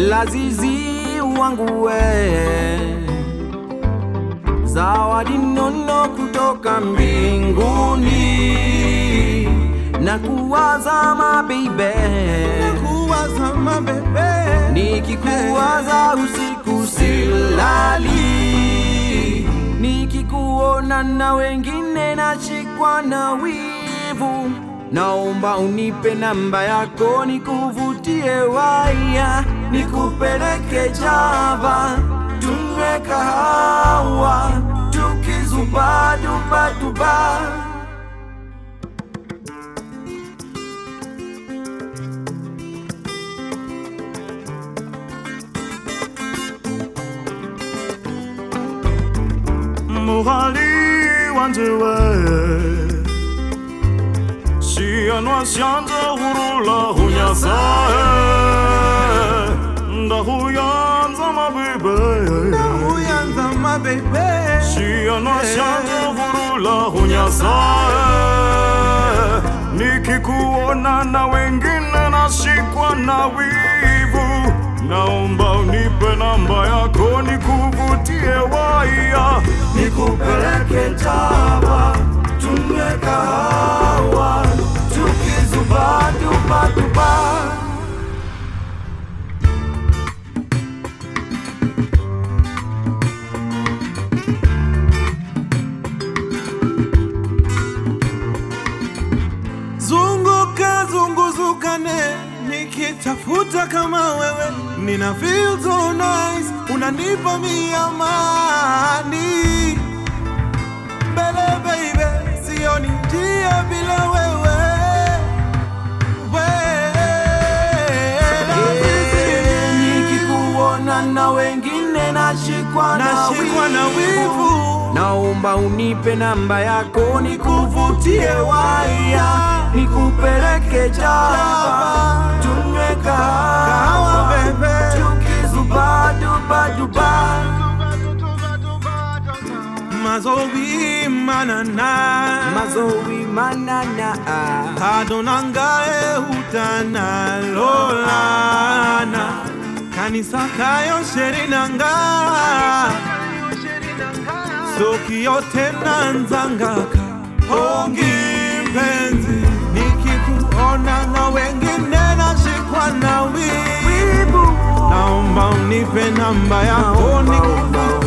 lazizi wangu we zawadi nono kutoka mbinguni na kuwaza mabeibe kuwaza mabebe nikikuwaza usiku silali nikikuona na wengine nachikwa na wivu naomba unipe namba yako nikuvutie waya nikupeleke java tunywe kahawa tukizubadubaduba muhali wanje we shianwa shanje hurula hunyasae ndahuyanza mabibe uyanza mabebe shianwa shanje hurula hunyasae nikikuona na wengine nashikwa na wivu naomba unipe namba yako nikuvutie waya nikupeleke Java tunywe kahawa tukizubadubaduba zunguka zunguzukane nikitafuta kama wewe nina feel so nice unanipa mi amani mbele baby sioni njia bila wewe Eh, nikikuona na wengine nashikwa na nashikwa na wivu naomba unipe namba yako nikuvutie waya nikupeleke Java tunywe Kahawa, kahawa baby. tukizubadubaduba mazobi manana mazowi manana kadonangae utana lolana kanisa kayo sherinanga soki yote nanzangaka hongi mpenzi nikikuona na wengine nashikwa na wivu naomba unipe namba yako nikuvutie